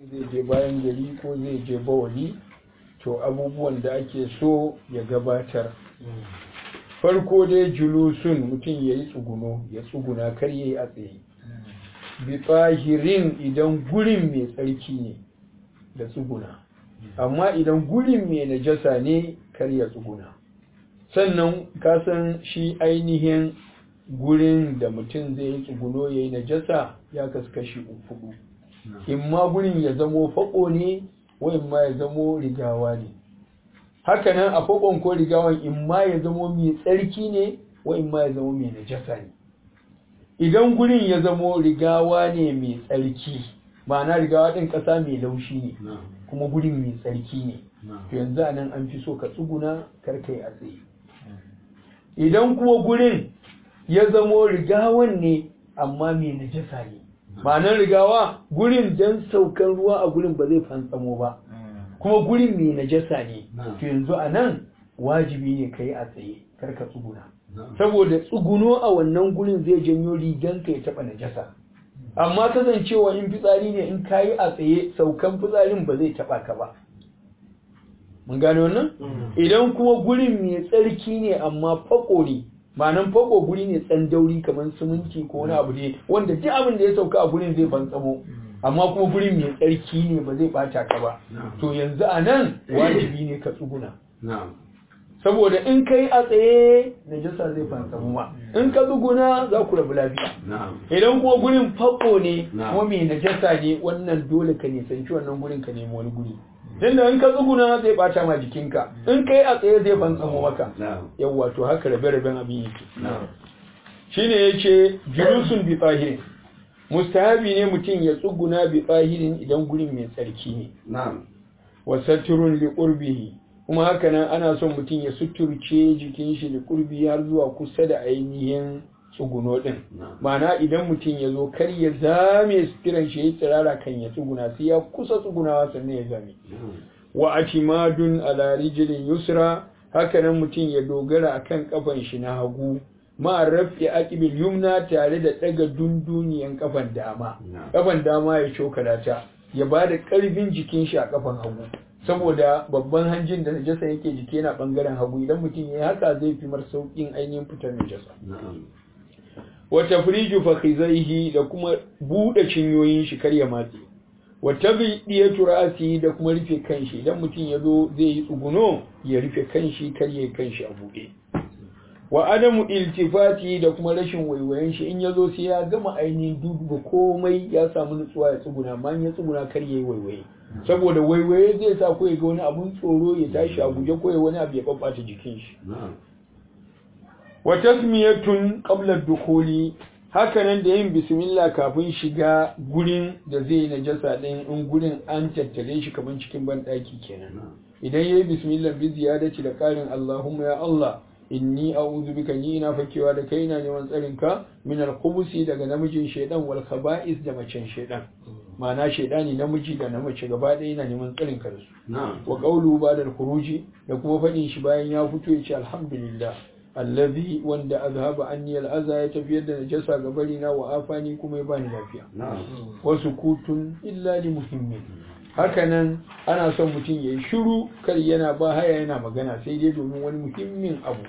zai je bayan gari ko zai je bawali to abubuwan da ake so ya gabatar farko dai julusun mutum ya yi tsuguno ya tsuguna kar ya yi a tsaye bi tsahirin idan gurin mai tsarki ne da tsuguna amma idan gurin mai najasa ne kar ya tsuguna sannan kasan shi ainihin gurin da mutum zai yi tsuguno ya yi najasa ya kaskashi uku in ma gurin ya zamo faƙo ne wa in ma ya zamo rigawa ne hakanan a faƙon ko rigawan in ma ya zamo mai tsarki ne wa in ma ya zamo mai najasa ne idan gurin ya zamo rigawa ne mai tsarki ma'ana rigawa ɗin ƙasa mai laushi ne kuma gurin mai tsarki ne to yanzu a nan an fi so ka tsuguna karkai a tsaye idan kuma gurin ya zamo rigawan ne amma mai najasa ne ma'anar rigawa gurin don saukan ruwa a gurin ba zai fantsamo ba kuma gurin mai najasa ne to yanzu a nan wajibi ne ka yi a tsaye karka tsuguna saboda tsuguno a wannan gurin zai janyo riganka ya taɓa najasa amma kasancewa in fitsari ne in ka yi a tsaye saukan fitsarin ba zai taɓa ka ba mun gane wannan idan kuma gurin mai tsarki ne amma fako ne ma'anan fako guri ne tsandauri kamar siminti ko wani abu ne wanda duk abin da ya sauka a gurin zai bantsamo amma kuma gurin mai tsarki ne ba zai bata ka ba to yanzu a nan wajibi ne ka tsuguna saboda in kai a tsaye najasa zai fantsamu ma in ka tsuguna za ku rabu lafiya idan kuma gurin fako ne kuma mai najasa ne wannan dole ka nisanci wannan gurin ka nemi wani guri tunda in ka tsuguna zai bata ma jikinka in kai a tsaye zai fantsamo maka yawwa to haka rabe-raben abin yake shine yace julusun bi tsahirin mustahabi ne mutum ya tsuguna bi tsahirin idan gurin mai tsarki ne wa saturun li qurbihi kuma haka nan ana son mutum ya suturce jikin shi li qurbi har zuwa kusa da ainihin tsuguno din ma'ana idan mutum ya zo kar ya zame suturan shi ya tsirara kan ya tsuguna sai ya kusa tsugunawa sannan ya zame wa atimadun ala rijlin yusra haka nan mutum ya dogara akan kafan shi na hagu ma rafi aqibil yumna tare da daga dunduniyan kafan dama kafan dama ya cokala ta ya bada karfin jikin shi a kafan hagu saboda babban hanjin da najasa yake jiki yana bangaren hagu idan mutum ya haka zai fi mar saukin ainihin fitar najasa wa tafriju fakhizaihi da kuma bude cinyoyin shi kar ya matse wa tabdiyatu ra'si da kuma rufe kanshi idan mutum ya zo zai yi tsuguno ya rufe kanshi kar ya kanshi a bude wa adamu iltifati da kuma rashin waiwayen shi in ya zo sai ya gama ainihin duba komai ya samu nutsuwa ya tsuguna amma ya tsuguna kar ya yi waiwaye saboda waiwaye zai sa ko ya ga wani abun tsoro ya tashi a guje ko ya wani abu ya babbata jikin shi wa tasmiyatun qabla dukhuli hakanan da yin bismillah kafin shiga gurin da zai najasa din in gurin an tattare shi kaman cikin bandaki kenan idan yayi bismillah bi ziyadati da karin Allahumma ya Allah inni a'udhu bika ni ina fakewa da kaina neman tsarin ka min al-khubusi daga namijin shedan wal khaba'is da macen shedan ma'ana shedani namiji da namace gaba ɗaya yana neman tsarin ka da su wa qawlu ba'da al-khuruji da kuma fadin shi bayan ya fito ya ce alhamdulillah allazi wanda azhaba anni al'aza ya tafiyar da najasa ga bari na wa afani kuma ya bani lafiya wasu kutun illa li muhimmin hakanan ana son mutum ya yi shiru kar yana ba haya yana magana sai dai domin wani muhimmin abu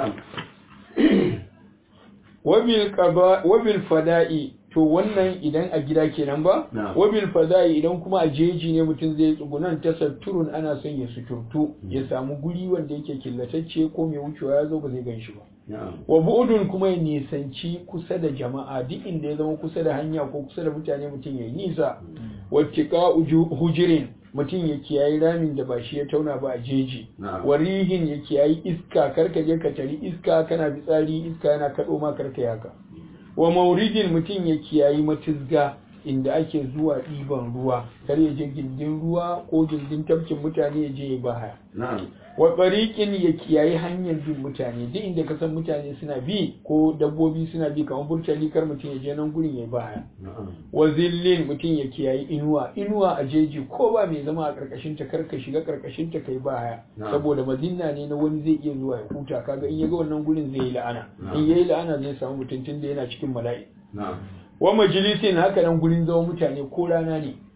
wabil fada'i to wannan idan a gida kenan ba wabil fada'i idan kuma a jeji ne mutum zai tsugunan tasatturun ana son ya suturtu ya samu guri wanda yake killatacce ko mai wucewa ya zo ba zai ganshi ba wa bu'udun kuma ya nisanci kusa da jama'a duk inda ya zama kusa da hanya ko kusa da mutane mutum ya yi nisa wattika hujirin mutum ya kiyayi ramin da ba shi ya tauna ba a jeji warihin ya kiyayi iska karka je ka tari iska kana fitsari iska yana kaɗo ma karka yaka wa mauridin mutum ya kiyayi matizga inda ake zuwa ɗiban ruwa kar ya je gindin ruwa ko gindin tafkin mutane ya je ya bahaya wa tsarikin ya kiyayi hanyar bin mutane duk inda ka san mutane suna bi ko dabbobi suna bi kamar burtali kar mutum ya je nan gurin ya bahaya wa zillin mutum ya kiyayi inuwa inuwa a jeji ko ba mai zama a karkashin ta kar ka shiga karkashin ta kai bahaya saboda mazinna ne na wani zai iya zuwa ya huta kaga in ya ga wannan gurin zai yi la'ana in yayi la'ana zai samu mutum tun da yana cikin mala'i wa majalisin haka nan gurin zama mutane ko rana ne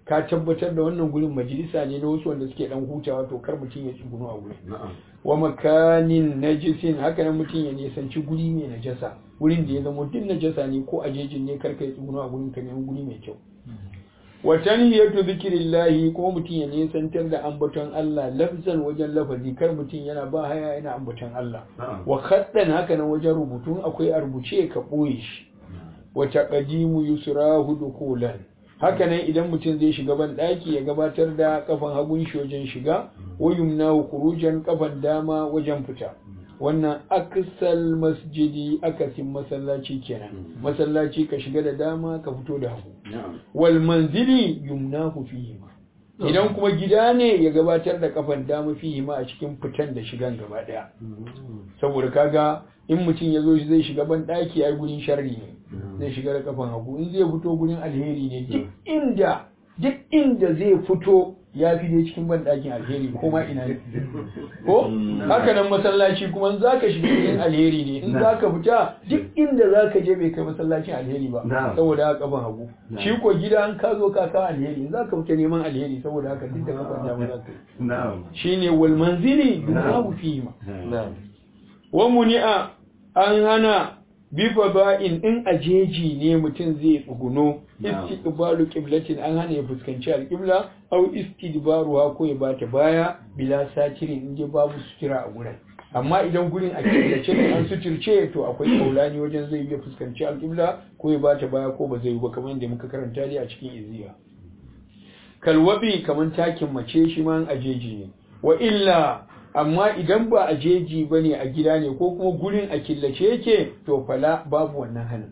ka tabbatar da wannan gurin majalisa ne na wasu wanda suke dan hutawa to kar mutum ya tsuguno a gurin wa makanin najisin haka nan mutum ya nisanci guri mai najasa wurin da ya zama duk najasa ne ko a jejin ne kar ka yi tsuguno a gurin ka ne guri mai kyau wa tanhiyatu zikrillahi ko mutum ya nisantar da ambaton Allah lafzan wajen lafazi kar mutum yana ba haya yana ambaton Allah wa khaddan haka nan wajen rubutu akwai a rubuce ka boye shi wa taqdimu yusrahu dukulan haka nan idan mutum zai shiga ban daki ya gabatar da kafan hagun shi wajen shiga wa yumnahu khurujan kafan dama wajen fita wannan aksal masjidi akasin masallaci kenan masallaci ka shiga da dama ka fito da hagu wal manzili yumnahu fihi ma idan kuma gida ne ya gabatar da kafan dama fihi ma a cikin fitan da shigan gaba daya saboda kaga in mutum ya zo zai shiga ban daki ai gurin sharri ne zai shiga da kafan hagu in zai fito gurin alheri ne duk inda duk inda zai fito ya fi dai cikin ban dakin alheri ko ma ina ne ko haka nan masallaci kuma in zaka shiga cikin alheri ne in zaka fita duk inda zaka je bai kai masallacin alheri ba saboda haka kafan hagu shi ko gida an ka zo ka kawo alheri in zaka fita neman alheri saboda haka duk da kafan dama zaka yi shine wal manzili yunahu fihi ma wa muni'a an hana bifa ba'in in ajeji ne mutum zai tsuguno istiqbalu qiblatin an hana ya fuskanci alqibla aw istidbaruha ko ya bata baya bila satirin in je babu sutura a gurin amma idan gurin a killace ne an suturce to akwai kaulani wajen zai iya fuskanci alqibla ko ya bata baya ko ba zai yi ba kamar yadda muka karanta dai a cikin iziya kalwabi kamar takin mace shi ma ajeji ne wa illa amma idan ba a jeji ba ne a gida ne ko kuma gurin a killace yake to fala babu wannan hannun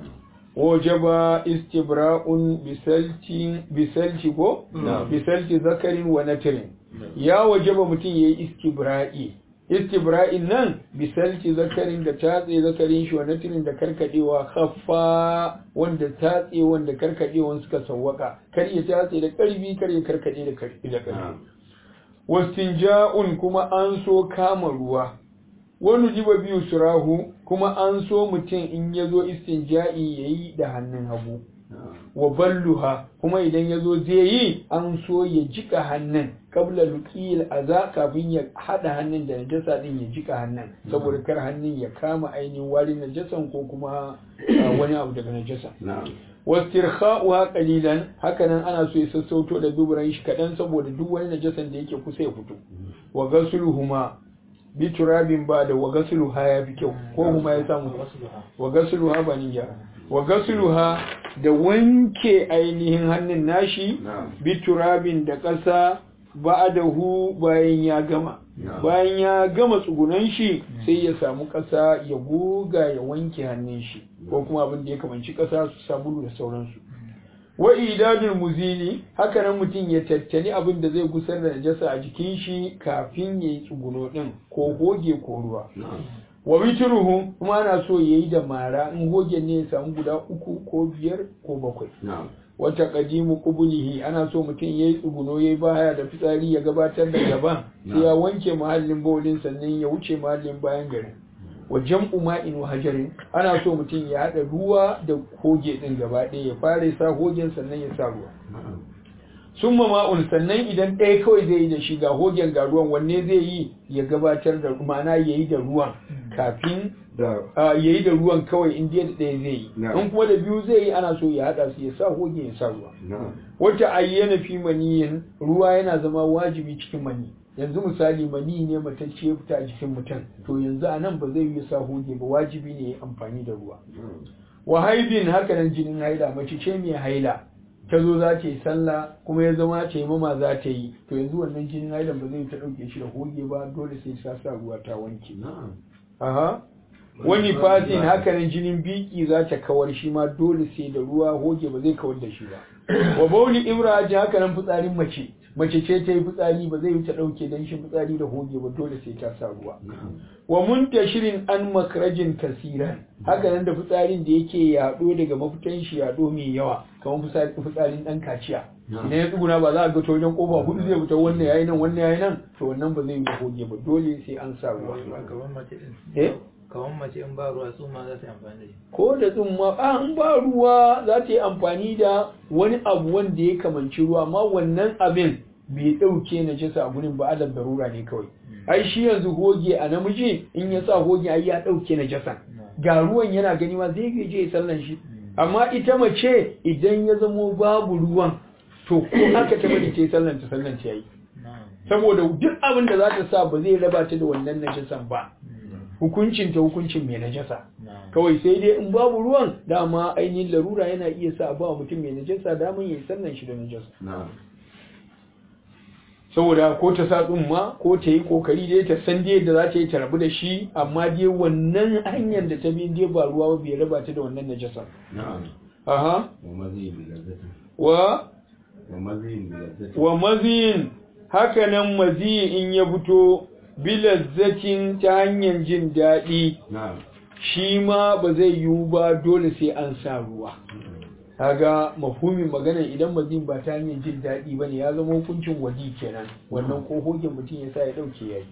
wajaba istibra'un bisalti ko bisalti zakarin wa natirin ya wajaba mutum ya yi istibra'i istibra'in nan bisalti zakarin da tatse zakarin shi wa natirin da karkadewa haffa wanda tatse wanda karkadewan suka sawwaka kar ya tatse da karbi kar ya karkade da karbi da karbi wastinja'un kuma an so kama ruwa wani jiba biyu surahu kuma an so mutum in ya zo istinja'i ya yi da hannun hagu wa balluha kuma idan ya zo zai yi an so ya jika hannun kabla lukiyar aza kafin ya haɗa hannun da najasa ɗin ya jika hannun saboda kar hannun ya kama ainihin warin najasan ko kuma wani abu daga najasa wastirkha'uha qalilan hakanan ana so ya sassauto da duburan shi kadan saboda duk wani najasan da yake kusa ya fito wa ghasluhuma bi turabin ba da wa ghasluha ya fi kyau ko huma ya samu wa ghasluha ba ni gyara wa ghasluha da wanke ainihin hannun nashi bi turabin da ƙasa ba'adahu bayan ya gama bayan ya gama tsugunan shi sai ya samu ƙasa ya goga ya wanke hannun shi ko kuma abin da ya kamanci ƙasa su sabulu da sauransu wa idadul muzili haka nan mutum ya tattali abin da zai gusar da najasa a jikin shi kafin ya yi tsuguno din ko goge ko ruwa wa witruhu kuma ana so yayi da mara in goge ne ya samu guda uku ko biyar ko bakwai wata kadimu kubulihi ana so mutum yayi tsuguno yayi baya da fitsari ya gabatar da gaban sai ya wanke mahallin bawlin sannan ya wuce mahallin bayan garin wa jam'u ma'in wa hajarin ana so mutum ya hada ruwa da hoge din gaba ɗaya ya fara sa hogen sannan ya sa ruwa summa ma'un sannan idan ɗaya kawai zai yi da shi ga hogen ga ruwan wanne zai yi ya gabatar da ma'ana ya yi da ruwan kafin ya yi da ruwan kawai in da ɗaya zai yi in kuma da biyu zai yi ana so ya haɗa su ya sa hogen ya sa ruwa wata ayyana fi maniyin ruwa yana zama wajibi cikin mani yanzu misali mani ne matacce ya fita a jikin mutum to yanzu a nan ba zai yi sa hoge ba wajibi ne ya amfani da ruwa wa haidin haka nan jinin haila mace ce mai haila ta zo za ta yi sallah kuma ya zama ta yi mama za ta yi to yanzu wannan jinin hailan ba zai ta ɗauke shi da hoge ba dole sai ta sa ruwa ta wanke aha wani fasin haka nan jinin biki za ta kawar shi ma dole sai da ruwa hoge ba zai kawar da shi ba wa bauli imraji haka nan fitsarin mace mace ce ta yi fitsari ba zai ta ɗauke don shi fitsari da hoge ba dole sai ta sa ruwa wa muntashirin an makrajin kasiran haka nan da fitsarin da yake yaɗo daga mafitan shi yaɗo mai yawa kamar fitsarin ɗan kaciya idan ya tsuguna ba za a ga ta wajen kofa hudu zai fita wannan yayi nan wannan yayi nan to wannan ba zai yi da hoge ba dole sai an sa ruwa eh kamar mace in ba ruwa su ma za su yi amfani da shi ko da tsumma an ba ruwa za ta yi amfani da wani abu wanda ya kamanci ruwa amma wannan abin bai ɗauke na jisa a gurin ba alal darura ne kawai ai shi yanzu hoge a namiji in ya sa hoge ai ya ɗauke na jasa ga ruwan yana gani ma zai je ya sallan shi amma ita mace idan ya zamo babu ruwan to ko haka ta bari ta yi sallan ta sallan ta yayi saboda duk abin da za ta sa ba zai raba ta da wannan najasan ba hukuncin ta hukuncin mai najasa kawai sai dai in babu ruwan dama ainihin larura yana iya sa ba mutum mai najasa daman yayi sallan shi da najasa saboda ko ta sa tsumma ko ta yi kokari dai ta san dai da za ta yi ta rabu da shi amma dai wannan hanyar da ta bi dai ba ruwa ba bai raba ta da wannan najasa aha wa wa mazin haka nan mazi in ya fito bilazzatin ta hanyar jin daɗi shi ma ba zai yiwu ba dole sai an sa ruwa kaga mafhumin magana idan mazin ba ta hanyar jin daɗi bane ya zama hukuncin wadi kenan wannan ko hogin mutum ya sa ya ɗauke yayi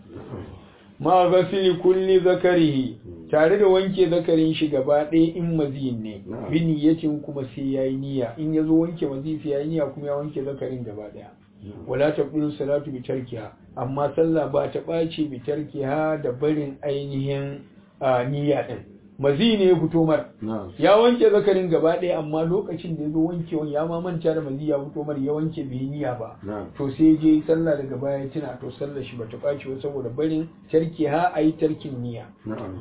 ma gasili kulli zakarihi tare da wanke zakarin shi gaba ɗaya in mazin ne bi niyyatin kuma sai yayi niyya in yazo wanke mazi sai yayi niyya kuma ya wanke zakarin gaba ɗaya wala taqulu salatu bi tarkiha amma sallah ba ta ɓaci bi tarkiha da barin ainihin niyya din mazi ne ya fito mar ya wanke zakarin gaba ɗaya amma lokacin da ya zo wankewan ya ma manta da mazi ya fito mar ya wanke bai niyya ba to sai je sallah daga baya tuna to sallar shi bata ɓaci ba saboda barin tarki ha a yi tarkin niyya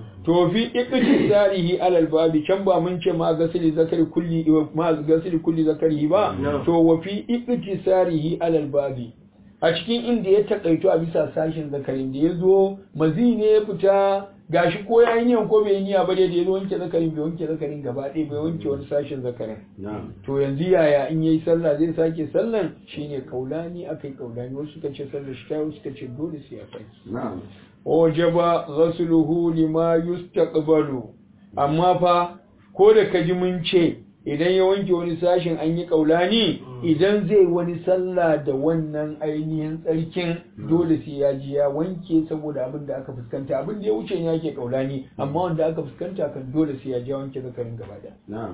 to fi iqti zarihi alal babi can ba mun ce ma gasili zakari kulli ma gasili kulli zakari ba to wa fi iqti zarihi alal babi a cikin inda ya takaito a bisa sashin zakarin da ya zo mazi ne ya fita gashi ko ya yi niyan ko bai yi niyya ba dai da ya wanke zakarin bai wanke zakarin gaba ɗaya bai wanke wani sashen zakarin to yanzu yaya in yayi sallah zai sake sallan shine kaulani akai kaulani wasu suka ce sallar shi ta suka ce dole sai ya sake wajaba ghasluhu lima yustaqbalu amma fa ko da kaji mun ce idan ya wanke wani sashen an yi kaulani idan zai wani sallah da wannan ainihin tsarkin dole sai ya ji ya wanke saboda abin da aka fuskanta abin da ya wuce ne yake kaulani amma wanda aka fuskanta kan dole sai ya ji ya wanke zakarin gaba da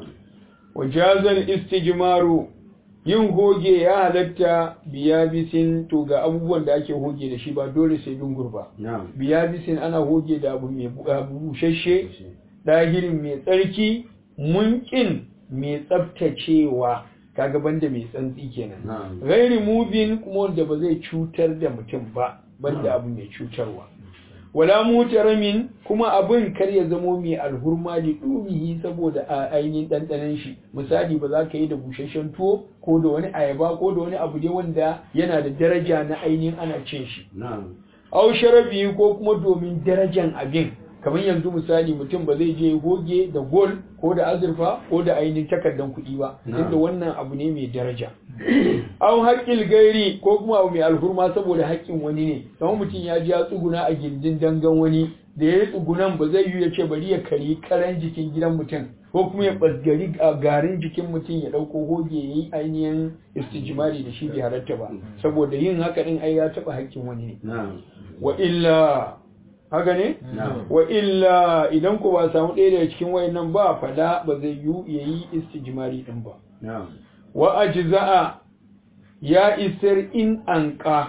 wajazal istijmaru yin hoge ya halatta biya bisin to ga abubuwan da ake hoge da shi ba dole sai dungur ba biya bisin ana hoge da abu mai bushashe ɗahirin mai tsarki munkin mai tsaftacewa kaga banda mai tsantsi kenan gairi mubin kuma wanda ba zai cutar da mutum ba banda abu mai cutarwa wala mutaramin kuma abin kar ya zamo mai alhurma da dumihi saboda a ainihin ɗanɗanon shi misali ba za ka yi da busasshen tuwo ko da wani ayaba ko da wani abu dai wanda yana da daraja na ainihin ana cin shi au sharabi ko kuma domin darajan abin kamar yanzu misali mutum ba zai je goge da gol ko da azurfa ko da ainihin takardan kuɗi ba inda wannan abu ne mai daraja an haƙƙil gairi ko kuma abu mai alhurma saboda haƙƙin wani ne kamar mutum ya ji ya tsuguna a gindin dangan wani da ya yi tsugunan ba zai yi ya ce bari ya kari karan jikin gidan mutum ko kuma ya ɓasgari a garin jikin mutum ya ɗauko hoge ya yi ainihin istijimari da shi bai halatta ba saboda yin haka ɗin ai ya taɓa haƙƙin wani ne wa illa haka ne? wa illa idan ku ba samu ɗaya daga cikin wayannan ba fada ba zai yi ya yi istijimari ɗin ba wa ajza'a ya isar in anka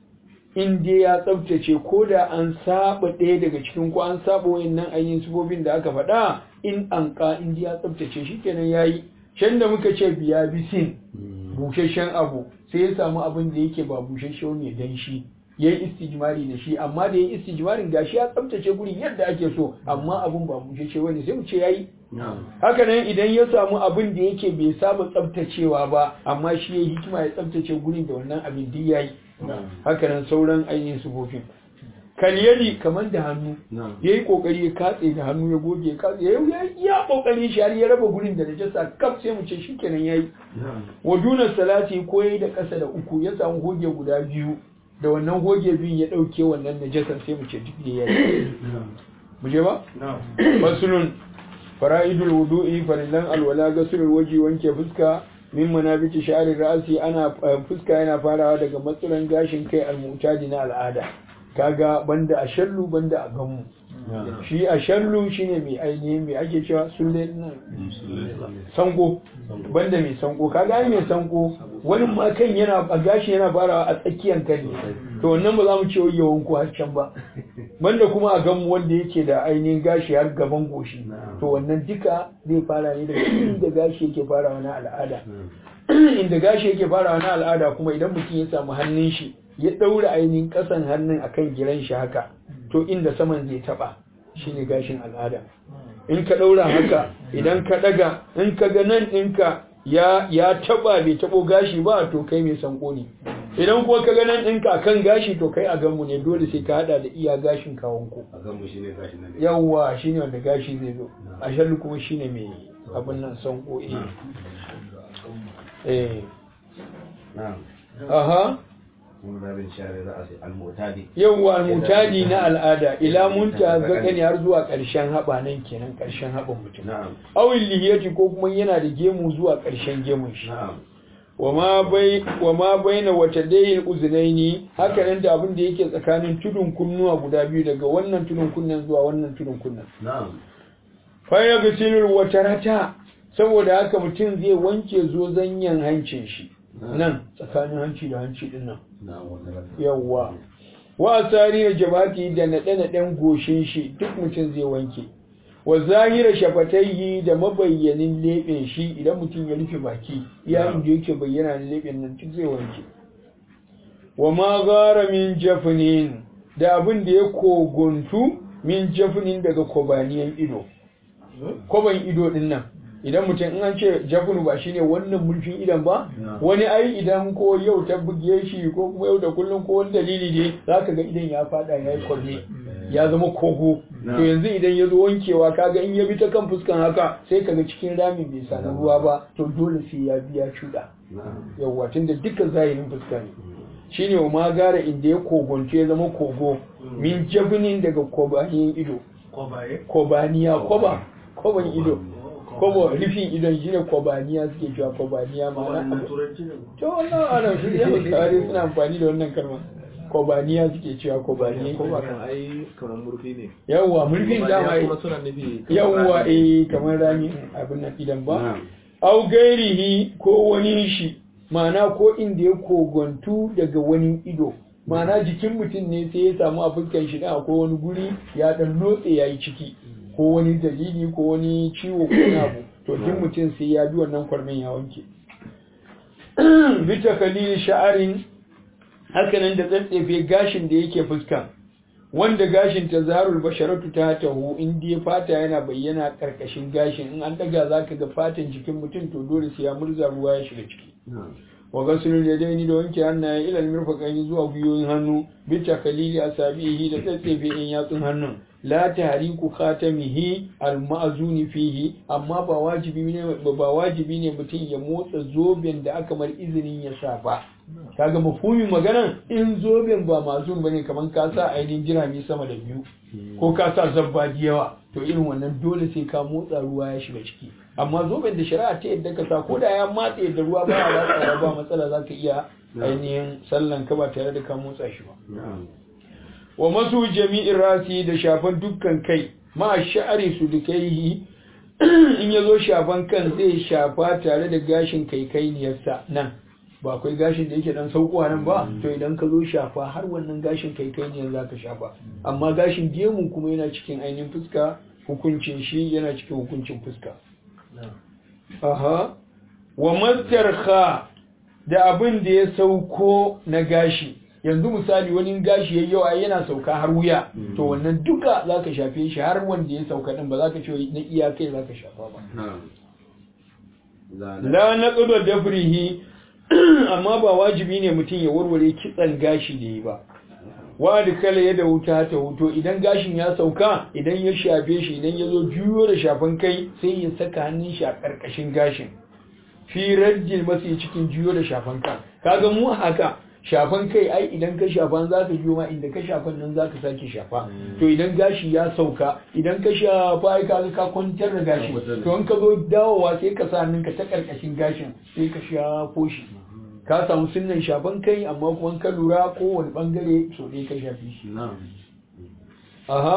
in dai ya tsabtace ko da an saba ɗaya daga cikin ko an saba wayannan ainihin sifofin da aka faɗa in anka in dai ya tsabtace shikenan yayi can da muka ce biya bisin bushashen abu sai ya samu abin da yake ba bushashe ne dan shi ya yi istijmari da shi amma da ya yi istijmarin gashi ya tsabtace gurin yadda ake so amma abun ba bushashe wani sai mu ce yayi haka nan idan ya samu abin da yake bai saba tsabtacewa ba amma shi ya hikima ya tsabtace gurin da wannan abin duk yayi haka nan sauran ainihin sufofin kalyadi kamar da hannu ya yi kokari ya katse da hannu ya goge ya katse ya yi ya kokari shi har ya raba gurin da najasa kaf sai mu ce shikenan yayi wa duna salati ko yayi da kasa da uku ya samu goge guda biyu da wannan goge biyun ya ɗauke wannan najasar sai mu ce duk da yayi mu je ba fasulun fara'idul wudu'i farillan alwala gasulul waji wanke fuska min manabiti sha'ri ra'si ana fuska yana farawa daga matsuran gashin kai almutadi na al'ada kaga banda a shallu banda a gamu shi a shallu shine mai ainihin mai ake cewa sulle sanko banda mai sanko kaga ai mai sanko wani ma kan yana a gashi yana farawa a tsakiyar kan ne to wannan ba za mu ce yawan ku har can ba banda kuma a ganmu wanda yake da ainihin gashi har gaban goshi to wannan duka zai fara ne daga inda gashi yake farawa na al'ada inda gashi yake farawa na al'ada kuma idan mutum ya samu hannun shi ya ɗaura ainihin ƙasan hannun akan giran shi haka to inda saman zai taɓa shine gashin al'ada in ka ɗaura haka idan ka ɗaga in ka ga nan ɗinka ya ya taɓa bai taɓo gashi ba to kai mai sanko ne idan kuwa ka ga nan ɗinka kan gashi to kai a ganmu ne dole sai ka haɗa da iya gashin kawonku a ganmu shine gashi nan yawwa shine wanda gashi zai zo a shallu kuma shine mai abin nan sanko eh eh na'am aha mun rabin share za a sai almutadi yawwa almutadi na al'ada ila munta zakani har zuwa ƙarshen haɓa nan kenan ƙarshen haɓan mutum na'am awil lihiyati ko kuma yana da gemu zuwa ƙarshen gemun shi na'am wama bai wama baina wata dayil uzunaini haka nan da abin da yake tsakanin tudun kunnuwa guda biyu daga wannan tudun kunnen zuwa wannan tudun kunnen na'am fa ya gasilul watarata saboda haka mutum zai wanke zozanyan hancin shi nan tsakanin hanci da hanci din nan na'am wannan yawwa wa asari da jabati da naɗe-naɗen goshin shi duk mutum zai wanke wa zahira shafatayhi da mabayyanin leɓen shi idan mutum ya rufe baki yayin da yake bayyana da leɓen nan duk zai wanke wa ma gara min jafnin da abin da ya koguntu min jafnin daga kobaniyan ido koban ido din nan idan mutum in an ce jafunu ba shine wannan mulkin idan ba wani ai idan ko yau ta buge shi ko kuma yau da kullum ko wani dalili ne zaka ga idan ya fada ya yi kwarne ya zama kogo to yanzu idan ya zo wankewa kaga in ya bi ta kan fuskan haka sai kaga cikin rami bai samu ruwa ba to dole sai ya biya cuɗa yawwa tunda dukkan zahirin fuska ne shine wa ma gara inda ya kogonce ya zama kogo min jabinin daga kobaniyan ido kobaniya koba koban ido kobo rufin idon shi ne kobaniya suke cewa kobaniya ma'ana abu to wannan ana shi ne kare suna amfani da wannan kalma kobaniya suke cewa kobaniya ko ba kan ai kamar murfi ne yawwa mulkin dama kuma suna nufi yawwa eh kamar rami abin nan idan ba au gairihi ko wani shi ma'ana ko inda ya kogontu daga wani ido ma'ana jikin mutum ne sai ya samu a fuskan shi da akwai wani guri ya dan lotse yayi ciki ko wani dalili ko wani ciwo ko wani abu to duk mutum sai ya bi wannan kwarmin ya wanke bita kalili sha'arin hakanan da tsatsefe gashin da yake fuska wanda gashin ta zarul basharatu ta tahu in dai fata yana bayyana karkashin gashin in an daga zaka ga fatan jikin mutum to dole sai ya murza ruwa ya shiga ciki wa gasulul yadaini da wanke hannaye ilal mirfaqaini zuwa gwiwoyin hannu bita kalili asabihi da tsatsefe in yatsun hannun la tahriku khatamihi alma'zuni fihi amma ba wajibi ne ba wajibi ne mutum ya motsa zoben da aka mar izinin ya sa ba kaga mafhumin maganan in zoben ba mazun bane kaman ka sa ainihin jirami sama da biyu ko ka sa zabba da yawa to irin wannan dole sai ka motsa ruwa ya shiga ciki amma zoben da shari'a ta yadda ka sa ko da ya matse yadda ruwa ba ya ratsa ba matsala zaka iya ainihin sallan ka ba tare da ka motsa shi ba wa masu jami'in rasi da shafan dukkan kai ma sha'ari su dukaihi in ya zo shafan kan zai shafa tare da gashin kaikainiyarsa nan ba akwai gashin da yake dan saukowa nan ba to idan ka zo shafa har wannan gashin kaikainiyar za ka shafa amma gashin gemu kuma yana cikin ainihin fuska hukuncin shi yana cikin hukuncin fuska aha wa mastarha da abin da ya sauko na gashi yanzu misali wani gashi ya yawa yana sauka har wuya to wannan duka za ka shafe shi har wanda ya sauka din ba za ka ce na iya kai za ka shafa ba la na tsudo dafrihi amma ba wajibi ne mutum ya warware kitsan gashi da yi ba wa da kala ya da wuta ta wuto idan gashin ya sauka idan ya shafe shi idan ya zo juyo da shafan kai sai ya saka hannun shi a ƙarƙashin gashin fi rajjil masu cikin juyo da shafan kan kaga mu haka shafan kai ai idan ka shafan za ka ma inda ka shafan nan za ka sake shafa to idan gashi ya sauka idan ka shafa ai ka ka kwantar da gashi to in ka zo dawowa sai ka sa hannunka ta karkashin gashin sai ka shafo shi ka samu sunnan shafan kai amma kuma ka lura kowane bangare so dai ka shafi shi aha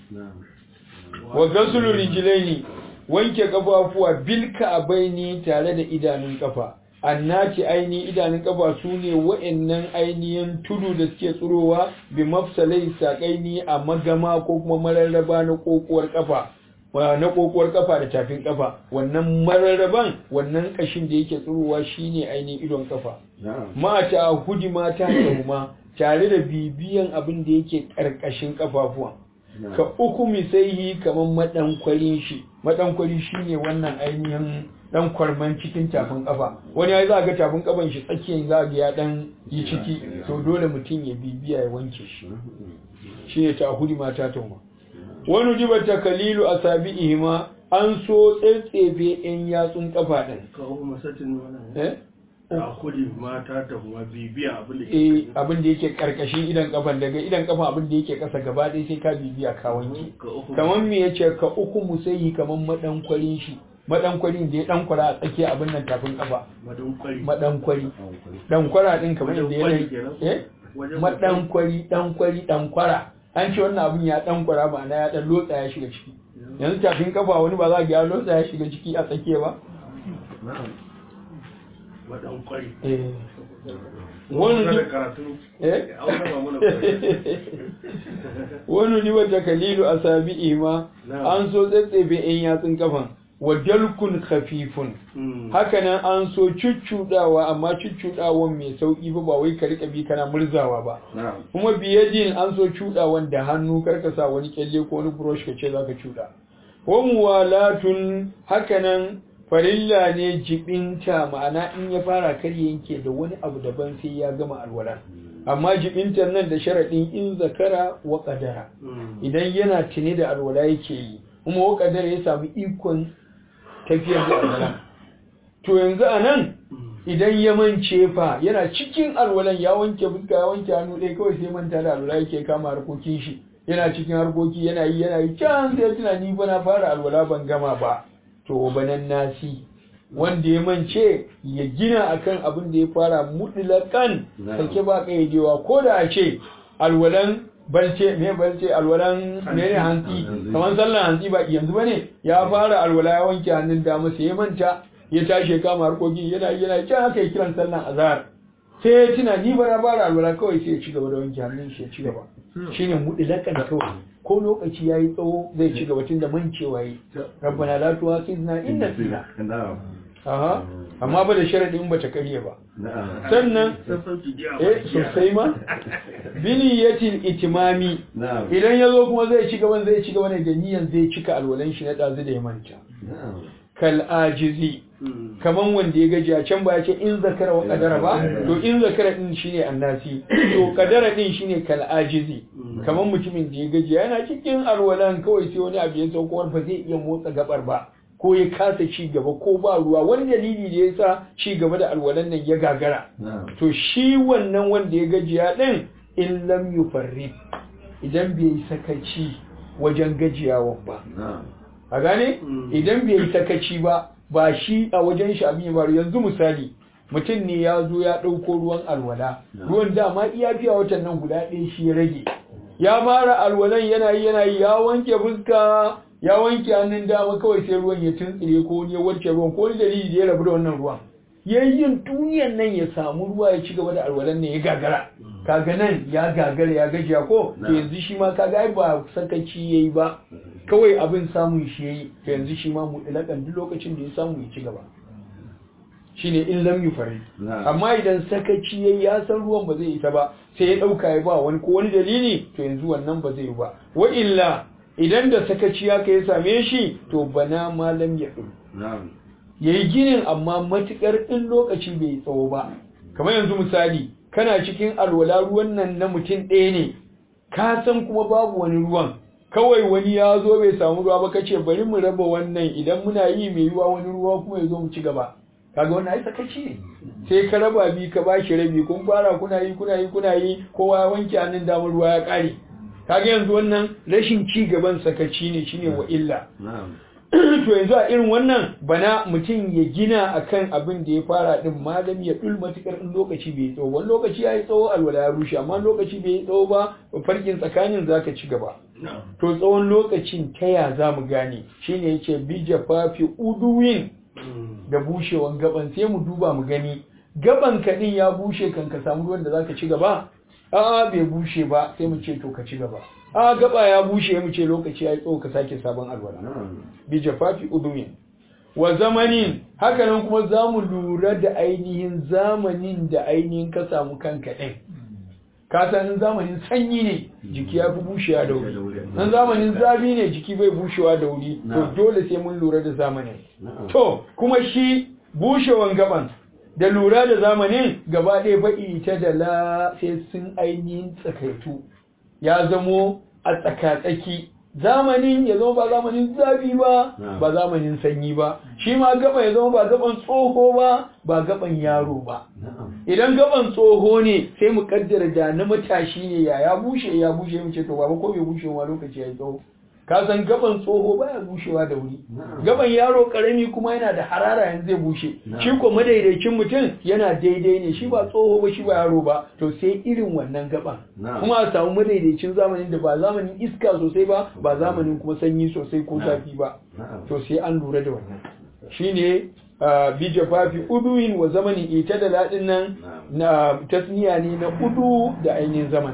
wa gasulu rijlaini wanke kafafuwa bil ka'baini tare da idanun kafa annati aini idanun kafa su ne wa'annan ainihin tudu da suke tsurowa bi mafsalai saƙaini a magama ko kuma mararraba na kokowar kafa na kokowar kafa da tafin kafa wannan mararraban wannan kashin da yake tsurowa shine ainihin idon kafa mata hudi mata da tare da bibiyan abin da yake karkashin kafafuwan ka uku misaihi kamar madankwalin shi madankwali shine wannan ainihin dan kwarman cikin tafin kafa wani ya za ga tafin kafan shi tsakiyar za ga ya dan yi ciki to dole mutum ya bibiya ya wanke shi shine ta hudi mata tauma wani jiba ta kalilu a sabi'ihima an so tsetsefe yan yatsun kafa din eh a kudi mata ta kuma bibiya abin da eh abin da yake karkashin idan kafan daga idan kafa abin da yake kasa gaba ɗaya sai ka bibiya ka wanke kamar me yace ka uku musayi kamar madankwarin shi madankwarin da ya dankwara a tsakiya abin nan tafin kafa madankwari madankwari dankwara din kamar yadda Wajen yana kwari kenan? eh Wajen madankwari dankwari dankwara an ce wannan abin ya dankwara ma'ana ya dan lotsa ya shiga ciki yanzu tafin kafa wani ba za ga ya lotsa ya shiga ciki a tsakiya ba madankwari eh wani da ji- karatu eh an raba mana kwari wani ni wata kalilu a sabi'i ma Na'am. an so tsatsefe yan yatsun kafan wa dalkun khafifun Mm. hakanan an so cuccudawa amma cuccudawan mai sauki ba ba wai ka rika bi kana murzawa ba kuma biyadin an so cudawan da hannu karka sa wani kyalle ko wani brush ka ce zaka cuda wa muwalatun hakanan farilla ne jibinta ma'ana in ya fara kar ya yanke da wani abu daban sai ya gama alwala amma jibintan nan da sharadin in zakara wa qadara Mm. idan yana tuni da alwala yake yi kuma wa qadara ya samu ikon tafiyar da alwala to yanzu anan idan ya mance fa yana cikin alwalan ya wanke fuska ya wanke hannu ɗaya kawai sai manta da alwala yake kama harkokin shi yana cikin harkoki yana yi yana yi can sai tuna ni ba na fara alwala ban gama ba to banan nasi wanda ya mance ya gina akan abin da ya fara mutlakan sake ba kaidewa ko da a ce alwalan balce me balce alwalan ne hantsi kamar sallan hantsi ba yanzu bane ya fara alwala ya wanke hannun dama sai ya manta ya tashi ya kama harkoki yana yi yana can haka ya kiran sallan azhar sai ya tuna ni ba na fara alwala kawai sai ya ci gaba da wanke hannun shi ya ci gaba shine mutlakan kawai ko lokaci yayi tsawo zai ci gaba tunda mancewa yi rabbana la tu'akhidna in nasina aha amma ba da sharadin ba ta karye ba sannan sassauci jiya eh sosai ma biniyatil itimami idan ya zo kuma zai ci gaban zai ci gaba ne da niyan zai cika alwalan shi na ɗazu da ya manta kal ajizi Mm. kaman wanda ya gaji a can ba ya ce in zakara wa kadara ba to in zakara din shine annasi to kadara din shine kal ajizi kaman mutumin da ya gaji yana cikin alwalan kawai sai wani abu ya sauko wani ba zai iya motsa gabar ba ko ya kasa ci gaba ko ba ruwa wani dalili da ya sa ci gaba da alwalan nan ya gagara to shi wannan wanda ya gajiya din in lam yufarrid idan bai yi sakaci wajen gajiyawan ba a gane Mm. idan bai yi sakaci ba ba shi a wajen shi abin ya faru yanzu misali mutum ne ya zo ya ɗauko ruwan alwala ruwan dama iya fiya watan nan guda ɗaya shi ya rage ya fara alwalan yana yi yana yi ya wanke fuska ya wanke hannun dama kawai sai ruwan ya tuntsire ko wani ya wanke ruwan ko wani dalili da ya rabu da wannan ruwan yayin duniyan nan ya samu ruwa ya ci gaba da alwalan ne ya gagara kaga nan ya gagara ya gajiya ko to yanzu shi ma kaga ai ba sakaci yayi ba kawai abin samun shi yayi to yanzu shi ma mutlakan duk lokacin da ya samu ya ci gaba shine in lam yufari amma idan sakaci yayi ya san ruwan ba zai isa ba sai ya dauka ya ba wani ko wani dalili to yanzu wannan ba zai yi ba wa illa idan da sakaci ya kai same shi to bana malam ya ɗin ya yi ginin amma matukar in lokaci bai yi tsawo ba kamar yanzu misali kana cikin alwala ruwan nan na mutum ɗaya ne ka san kuma babu wani ruwan kawai wani ya zo bai samu ruwa ba kace bari mu raba wannan idan muna yi mai yiwa wani ruwa kuma ya zo mu ci gaba kaga wannan ai sakaci ne sai ka raba bi ka bashi rabi kun fara kuna yi kuna yi kuna yi kowa ya wanke hannun damar ruwa ya kare kaga yanzu wannan rashin ci gaban sakaci ne shine wa illa to yanzu a irin wannan bana mutum ya gina akan abin da ya fara din malam ya dul matukar in lokaci bai tsawo wani lokaci ya yi tsawo alwala ya rushe amma lokaci bai yi tsawo ba farkin tsakanin zaka ci gaba to tsawon lokacin ta ya za mu gane shine yace bi jafafi uduwin da bushewan gaban sai mu duba mu gani gaban ka din ya bushe kan ka samu ruwan da zaka ci gaba a'a bai bushe ba sai mu ce to ka ci gaba a gaba ya bushe mu ce lokaci ya yi tsawo ka sake sabon alwala bi jafafi udumin wa zamanin hakanan kuma za mu lura da ainihin zamanin da ainihin ka samu kanka ɗin ka san zamanin sanyi ne jiki ya fi bushewa da wuri in zamanin zafi ne jiki bai bushewa da wuri to dole sai mun lura da zamanin to kuma shi bushewan gaban da lura da zamanin gaba ɗaya ba'i ta da la sai sun ainihin tsakaitu ya zamo a tsakatsaki zamanin ya zama ba zamanin zafi ba ba zamanin sanyi ba shi ma gaba ya zama ba gaban tsoho ba ba gaban yaro ba idan gaban tsoho ne sai mu kaddara da na matashi ne ya ya bushe ya bushe mu ce to baba ko bai bushe wa lokaci ya yi tsawo ka san gaban tsoho baya bushewa da wuri gaban yaro karami kuma yana da harara yanzu zai bushe shi ko madaidaicin mutum yana daidai ne shi ba tsoho ba shi ba yaro ba to sai irin wannan gaban kuma a samu madaidaicin zamanin da ba zamanin iska sosai ba ba zamanin kuma sanyi sosai ko zafi ba to sai an lura da wannan shine bi jafafi uduin wa zamanin ita da ladin nan na tasniya ne na udu da ainihin zaman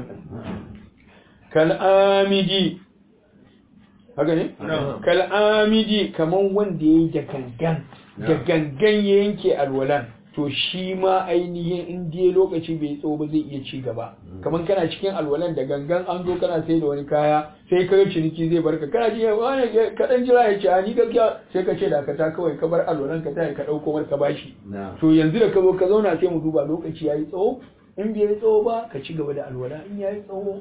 kal'amidi haka ne? kal'amidi kaman wanda ya yi da gangan da gangan ya yanke alwalan to shi ma ainihin in dai lokaci bai tsawo ba zai iya ci gaba kaman kana cikin alwalan da gangan an zo kana sai da wani kaya sai ka ciniki zai barka kana ji wani kaɗan jira ya ce a ni gaskiya sai ka ce da ka ta kawai ka bar alwalan ka ta ka ɗauko mar ka bashi to yanzu da ka zo ka zauna sai mu duba lokaci ya yi tsawo in bai yi tsawo ba ka ci gaba da alwala in ya yi tsawo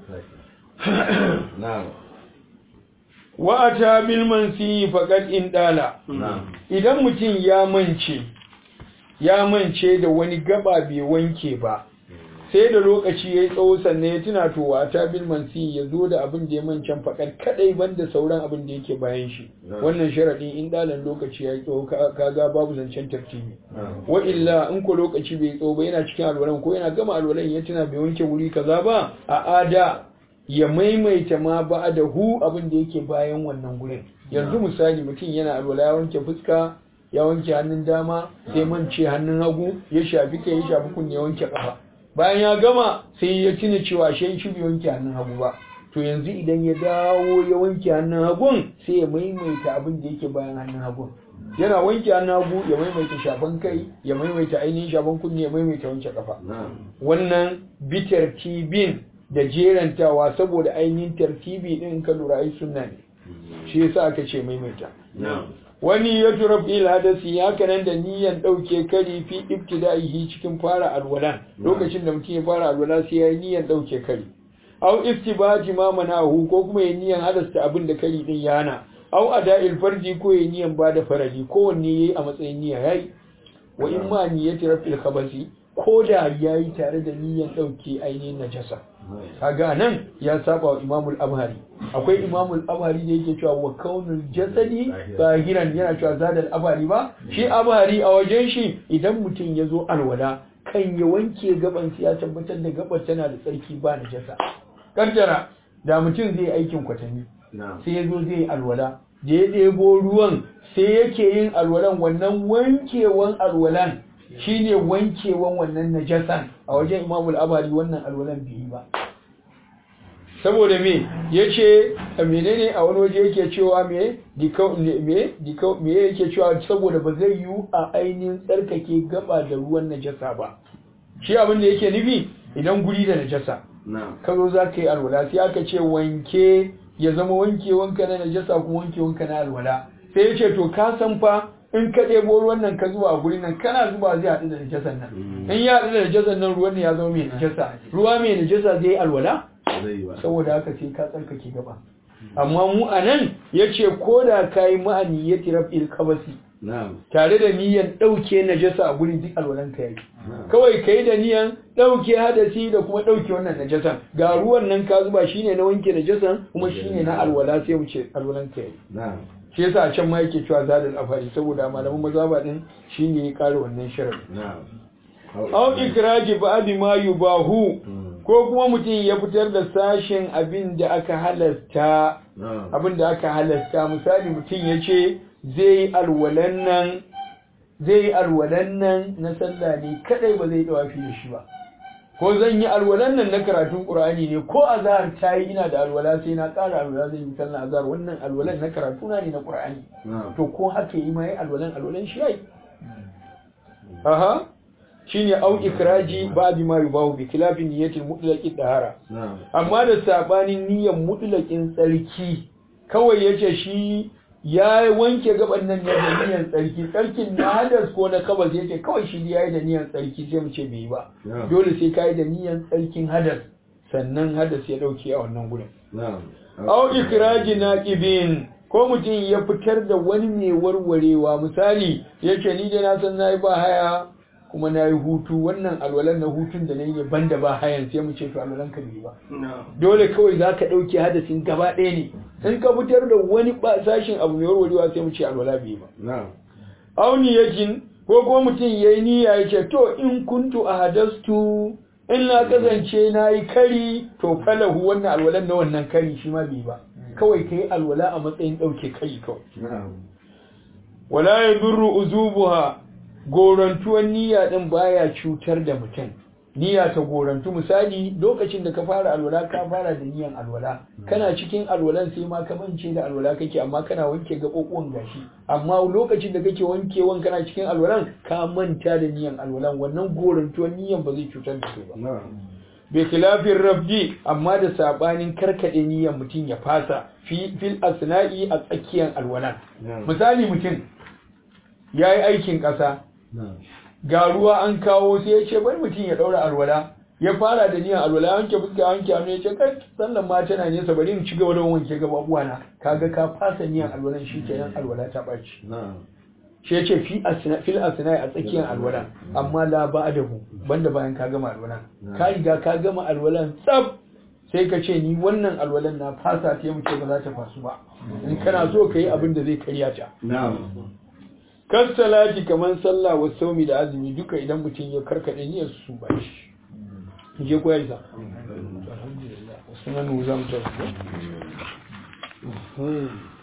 wa'ata bil mansi faqad in dala idan mutum ya mance ya mance da wani gaba bai wanke ba sai da lokaci yayi tsawo sannan ya tuna to wa'ata bil mansi ya zo da abin da ya mancan faqad kadai banda sauran abin da yake bayan shi wannan sharadi in dalan lokaci yayi tsawo kaga babu zancen tartibi wa illa in ko lokaci bai tsawo ba yana cikin alwalan ko yana gama alwalan ya tuna bai wanke wuri kaza ba a ada ya maimaita ma ba da hu abin da yake bayan wannan gurin yanzu misali mutum yana alwala ya wanke fuska ya wanke hannun dama sai mance hannun hagu ya shafi kai ya shafi kunne ya wanke kafa bayan ya gama sai ya tuna cewa shi shi bai wanke hannun hagu ba to yanzu idan ya dawo ya wanke hannun hagun sai ya maimaita abin da yake bayan hannun hagun yana wanke hannun hagu ya maimaita shafan kai ya maimaita ainihin shafan kunne ya maimaita wanke kafa wannan bitar tibin da jerantawa saboda ainihin tartibi din ka lura ai sunna ne shi yasa aka ce maimaita wani ya tura fil hadasi ya kanan da niyan dauke kari fi ibtida'ihi cikin fara alwalan lokacin da mutum ya fara alwala sai ya yi niyan dauke kari aw iftibaji ma manahu ko kuma ya niyan halasta abin da kari din yana aw ada'il farji ko ya niyan bada farali kowanne yayi a matsayin niyya yayi wa in ma niyyati rafil khabasi ko da yayi tare da niyan dauke ainihin najasa kaga nan ya saba wa imamul abhari akwai imamul abhari da yake cewa wa kaunul jasadi zahiran yana cewa zadal abhari ba shi abhari a wajen shi idan mutum ya zo alwala kan ya wanke gaban ya tabbatar da gabar tana da tsarki ba najasa kaddara da mutum zai aikin kwatanni sai ya zo zai yi alwala da ya ɗebo ruwan sai yake yin alwalan wannan wankewan alwalan shine wankewan wannan najasan a wajen imamul abari wannan alwalan biyu ba saboda me yace menene a wani waje yake cewa me dikau me dikau me yake cewa saboda ba zai yiwu a ainihin tsarkake gaba da ruwan najasa ba shi abin da yake nufi idan guri da najasa ka zo za ka yi alwala sai aka ce wanke ya zama wankewanka na najasa kuma wankewanka na alwala sai ya ce to ka san fa in ka ɗebo ruwan nan ka zuba a gurin nan kana zuba zai haɗu da najasan nan in ya haɗu da najasan nan ruwan ya zama mai najasa ruwa mai najasa zai yi alwala saboda haka sai ka tsarkake gaba amma mu a nan ya ce ko da ka yi ma'ani ya tiraf il kabasi tare da niyan ɗauke najasa a gurin duk alwalan ka yi kawai ka yi da niyan ɗauke hadasi da kuma ɗauke wannan najasan ga ruwan nan ka zuba shine na wanke najasan kuma shine na alwala sai mu ce alwalan ka yi shi yasa a can ma yake cewa zadul afari saboda malaman mazhaba din shine ya kare wannan sharadi na'am aw ikraji ba'di ma yubahu ko kuma mutum ya fitar da sashen abin da aka halasta na'am abin da aka halasta misali mutum ya ce zai yi alwalan nan zai yi alwalan nan na sallah ne kadai ba zai dawafi da shi ba ko zan yi alwalan nan na karatun qur'ani ne ko azhar ta yi ina da alwala sai na ƙara alwala zan yi sallah azhar wannan alwalan na karatu na ne na qur'ani na'am to ko haka yi ma yi alwalan alwalan shi yayi aha shine au ikraji ba'di ma yubahu bi khilafin niyyatil mutlaqi dahara na'am amma da sabanin niyyar mutlaqin tsarki kawai yace shi ya wanke gaban nan ne da niyyar tsarki tsarkin na hadas ko na kabas yace kawai shi yayi da niyyar tsarki sai mu ce bai yi ba na'am dole sai kai da niyyar tsarkin hadas sannan hadas ya dauke a wannan gurin na'am au ikraji naqibin ko mutum ya fitar da wani mai warwarewa misali yace ni dai na san nayi ba haya kuma nayi hutu wannan alwalan na hutun da nayi ne banda ba hayan sai mu ce to alwalan ka bai ba dole kawai zaka dauke hadasin gaba ɗaya ne in ka fitar da wani ba sashin abu mai warwarewa sai mu ce alwala bai ba na'am au niyatin ko ko mutum yayi niyya yace to in kuntu ahadastu in na kasance na yi kari to falahu wannan alwalan na wannan kari shi ma bai ba kawai ka yi alwala a matsayin ɗauke kari kawai na'am wala ya durru uzubuha gorantuwan niyya ɗin baya cutar da mutum niyya ta gorantu misali lokacin da ka fara alwala ka fara da niyyan alwala kana cikin alwalan sai ma ka mance da alwala kake amma kana wanke gaɓoɓuwan gashi amma lokacin da kake wankewan kana cikin alwalan ka manta da niyyan alwalan wannan gorantuwan niyyan ba zai cutar da kai ba na'am bi khilafin rabdi amma da sabanin karkade niyyar mutum ya fasa fi fil asna'i a tsakiyar alwala na'am misali mutum yayi aikin ƙasa na'am ga ruwa an kawo sai ya ce bari mutum ya daura alwala ya fara da niyyar alwala ya wanke fuska ya wanke hannu ya ce kai sallan ma tana nesa bari in ci gaba da wanke gaba na kaga ka fasa niyyar alwalan shi kenan alwala ta ɓaci na'am shi ya ce fi asna fil asna a tsakiyar alwala amma la ba'dahu banda bayan ka gama alwalan ka riga ka gama alwalan tsaf sai ka ce ni wannan alwalan na fasa ta mu ce ba za ta fasu ba in kana so ka yi abin da zai karya ta na'am kan salati kamar sallah wa saumi da azumi duka idan mutum ya karkade niyyar su ba shi je ko yayi sa alhamdulillah sunan mu zamu tafi